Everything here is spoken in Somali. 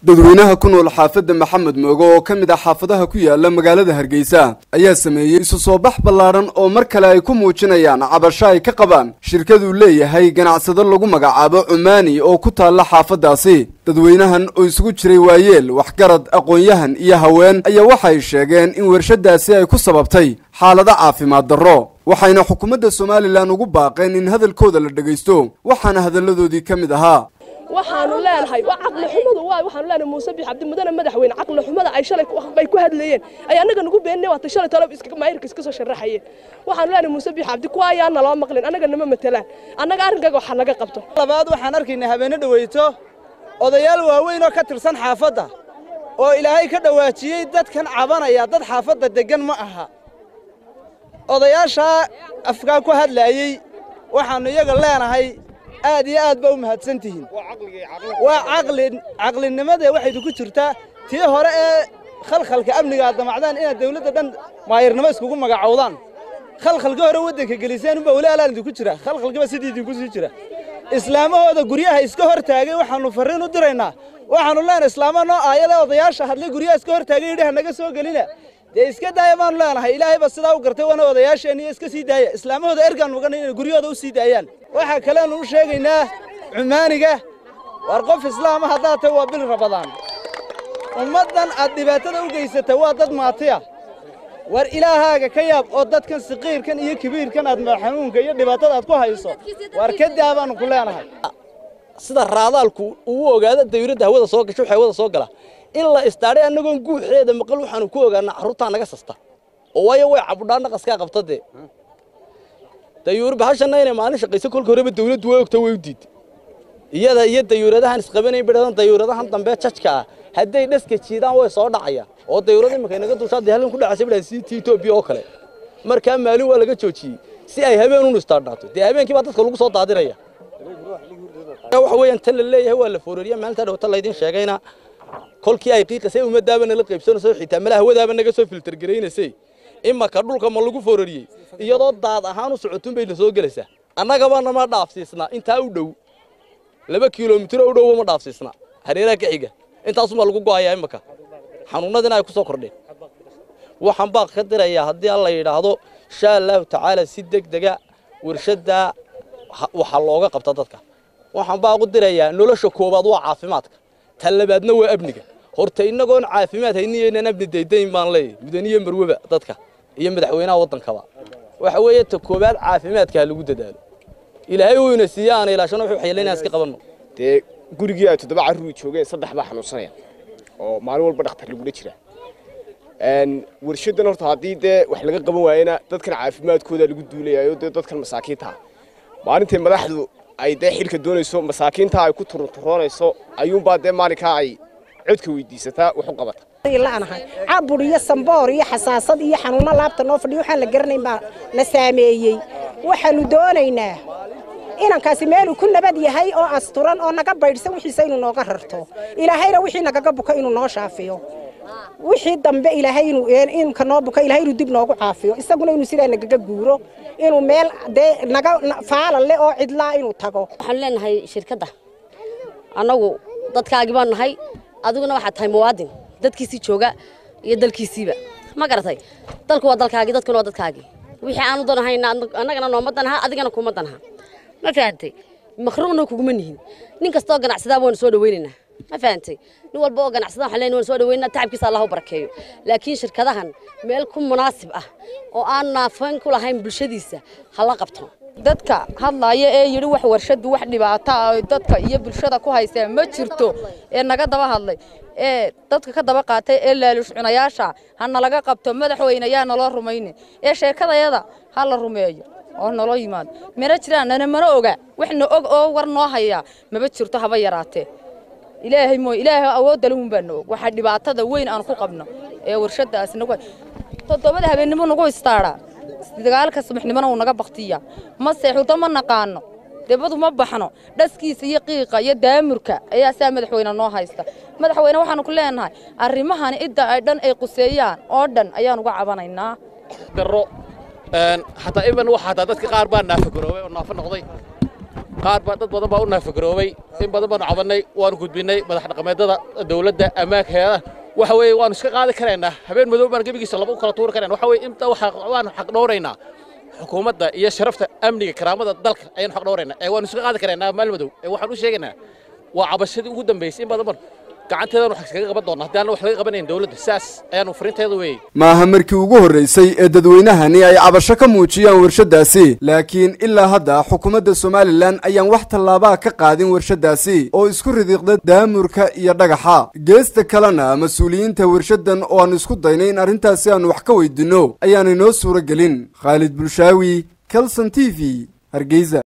dadweynaha ku nool xaafadda maxamed moogo oo ka mid ah xaafadaha ku yaala magaalada hargeysa ayaa sameeyey isu soo bax ballaaran oo mar kale ay ku muujinayaan cabasho ay ka qabaan shirkaduu leeyahay ganacsado lagu magacaabo cumaani oo ku taalla xaafaddaasi dadweynahan oo isugu jiray waayeel waxgarad aqoon-yahan iyo haween ayaa waxay sheegeen in warshadaasi ay ku sababtay xaalado caafimaad darro waxayna xukuumadda somalilan ugu baaqeen in hadalkooda la dhegaysto waxaana hadalladoodii ka mid ahaa waxaanu leenahay waa caqli xumadu waa waxaanu leenahay muuse bix cabdi mudane madaxweyne caqli xumada ay shalay bay ku hadlayeen ay annaga nagu beeninay waata shalay talo iska maayirka iska soo sharaxayeen waxaanu leenahay muuse bix cabdi kuwa ayaa naloo maqlin annaga nama matelaan annaga arrinkaaga waxa naga qabto labaad waxaan arkaynaa habeenne dhaweyto odayaal waaweyn oo ka tirsan xaafadda oo ilaahay ka dhawaajiyey dadkan cabanaya dad xaafadda deggan ma aha odayaashaa afkaa ku hadlaayey waxaannu iyaga leenahay aad iyo aad ba u mahadsan tihiin waa caqli caqlinimada waxaydu ku jirtaa tii hore ee khalkhalka amniga aad damacdaan inaad dawladda dhan maayirnimo iskugu magacowdaan khalkhalka hore waddanka geliseen unbaa weli alaan idinku jira khalkhalkiba sidii idinku sii jira islaamahooda guryaha iska hor taagay waxaannu farriin u diraynaa waxaannu leenahay islaama noo aayada odayaasha hadlay guryaha iska hor taagay yidhi hanaga soo gelina dee iska daaya baanu leenahay ilaahay ba sidaa u gartay wana odayaasheenniyo iska sii daaya islaamahooda ergaan mugan inay guryahooda u sii daayaan waxaa kaleenu u sheegaynaa cumaaniga war qof islaama haddaad tahay waa bil rabadaan ummaddan aad dhibaatada u geysata waa dad maatiya war ilaahaaga ka yaab oo dadkan siqiirkan iyo kibiirkan aad xanuunka iyo dhibaatada aad ku hayso war ka daa baanu ku leenahay sida raadaalku uu ogaado dawladda hawada soo gasho waxay hawada soo gala in la istaadhay annagoon guuxeeda maqal waxaanu ku ogaanaa carruurtaa naga sasta oo waayo way cabudhaa naqaskaa qabta dee dayuur bahashanna inay maalin shaqayso kolka horeba dawladdu way ogta way u diiday iyada iyo dayuuradahan isqabanayn bidhadan dayuuradahan dambe jajka ah hadday dhaska jiidaan way soo dhacayaan oo dayuurada iminka inaga dushaa dee halkan ku dhacaysa bidhahan sitii etoobiya oo kale markaa maalin waa laga joojiyey si ay habeen un istaadhaato dee habeenkii baa dadka lagu soo daadinaya waxa weeyaan tan la leeyahay waa la foorariya maalintaa dhawata laydin sheegayna kolkii ay qiiqasay ummadaaba nala qaybsanayso xitaa mala hawadaaba naga soo filter garaynaysay imaka dhulka ma lagu foorariyey iyadoo daad ahaan u socotun bay na soo gelaysaa annagaba nama dhaafsiisna intaa u dhow laba kilomitiro u dhowba ma dhaafsiisna hareeraha ka xiga intaasumaa lagu go'ayaa imaka xanuunnadina ay ku soo kordheen waxaan baa ka dirayaa haddii alla yidhaahdo insha allahu tacaala si deg dega warshaddaa waxaa looga qabta dadka waxaan baa ugu dirayaa nolosha koowaad waa caafimaadka tan labaadna waa amniga horta innagoon caafimaad hayniyaynaan amni daydayn baan leeyahay mudaniye marweba dadka iyo madaxweynaha waddankaba waxa weeye ta koowaad caafimaadka ha lagu dadaalo ilaahay uu ina siiya aan ilaashano wuxuu xayalaynaa iska qabanno dee gurigii ay toddoba carruur joogeen saddex baa xanuunsanaya oo maalin walba dhakhtar lagula jira warshaddan horta haddii dee wax laga qaban waayena dadkan caafimaadkooda lagu duulayayo dee dadkan masaakiinta maalintay madaxdu ay dee xilka doonayso masaakiinta ay ku turunturoonayso ayuunbaa dee maalinkaa ay codka weydiisataa wax u qabata laanahay cabur iyo samboor iyo xasaasad iyo xanuunno laabta noo fadhiyo waxaan la garanayn baa la saameeyey waxaanu doonaynaa inankaasi meeluu ku nabad yahay oo asturan oo naga baydhsan wixiisa inuu nooga rarto ilaahayna wixii nagaga buka inuu noo shaafiyo wixii dambe ilaahay inuu inka noo buka ilaahay inuu dib noogu caafiyo isaguna inuu sidaa nagaga guuro inuu meel dee naga faalal leh oo cidlaa inuu tago waxaanu leenahay shirkadda annagu dadkaagii baan nahay adiguna waxaad tahay muwaadin dadkiisii jooga iyo dalkiisiiba ma garatay dalku waa dalkaagii dadkuna waa dadkaagii wixii aanu danahayna annagana nooma danaha adigana kuma danaha ma fahantay makhruuqna kuguma nihin nin kastoo ganacsadaa waanu soo dhawaynaynaa ma fahantay nin walba oo ganacsada waxaan leenahay waan soo dhaweynaa tacabkiisa allah u barakeeyo laakiin shirkadahan meel ku munaasib ah oo aan naafayn ku lahayn bulshadiisa ha la qabto dadka hadlaaya ee yidhi wax warshadu wax dhibaato ah dadka iyo bulshada ku haystaa ma jirto ee naga daba hadlay ee dadka ka daba qaatay ee laalush cunayaasha ha nalaga qabto madaxweyne yaa naloo rumaynin ee sheekadayada ha la rumeeyo oo naloo yimaado mana jiraan nana mana oga waxna og oo war noo hayaa maba jirto haba yaraatee ilaahay mooy ilaahay awoodda lahun baa na og waxaa dhibaatada weyn aan ku qabno ee warshadaas nagu toddobada habeennimo nagu istaadhaa dagaalka subaxnimona uu naga baktiya ma seexuto ma naqaano debadu ma baxno dhaskiisa iyo qiiqa iyo daamurka ayaa saa madaxweyne noo haysta madaxweyne waxaanu ku leenahay arrimahani idda ay dhan ay quseeyaan oo dhan ayaan uga cabanaynaa daro xataa iban waxa hataa dadka qaar baa naafa garoobay oo naafo noqday qaar baa dad badan baa u naafaгаroobay in badan baanu cabannay waanu gudbinnay madax dhaqameedada dawladda ammaanka heedaha waxa weeye waanu iska qaadi karaynaa habeen madow baan gebigiisa laba u kala tuuri karayna waxa weye inta waanu xaq dhowraynaa xukuumadda iyo sharafta amniga karaamada dalka ayaanu xaq dhowraynaa ee waanu iska qaadi karaynaa maal madow ee waxaan u sheegaynaa waa cabashadii ugu dambaysay in badan ban gacanteedanu wax iskaga qaban doonaa haddii aan wax laga qabanayn dawladda saas ayaanu fariinteeda weeyey maaha markii ugu horraysay ee dadweynahani ay cabasho ka muujiyaan warshaddaasi laakiin ilaa hadda xukuumadda somalilan ayaan wax tallaabaa ka qaadin warshaddaasi oo isku ridiiqda daamurka iyo dhagaxa geesta kalena mas-uuliyiinta warshaddan oo aan isku daynay in arrintaasi aanu wax ka weydinno ayaanay noo suuro gelin khaalid bulshaawi kalson t v hargeysa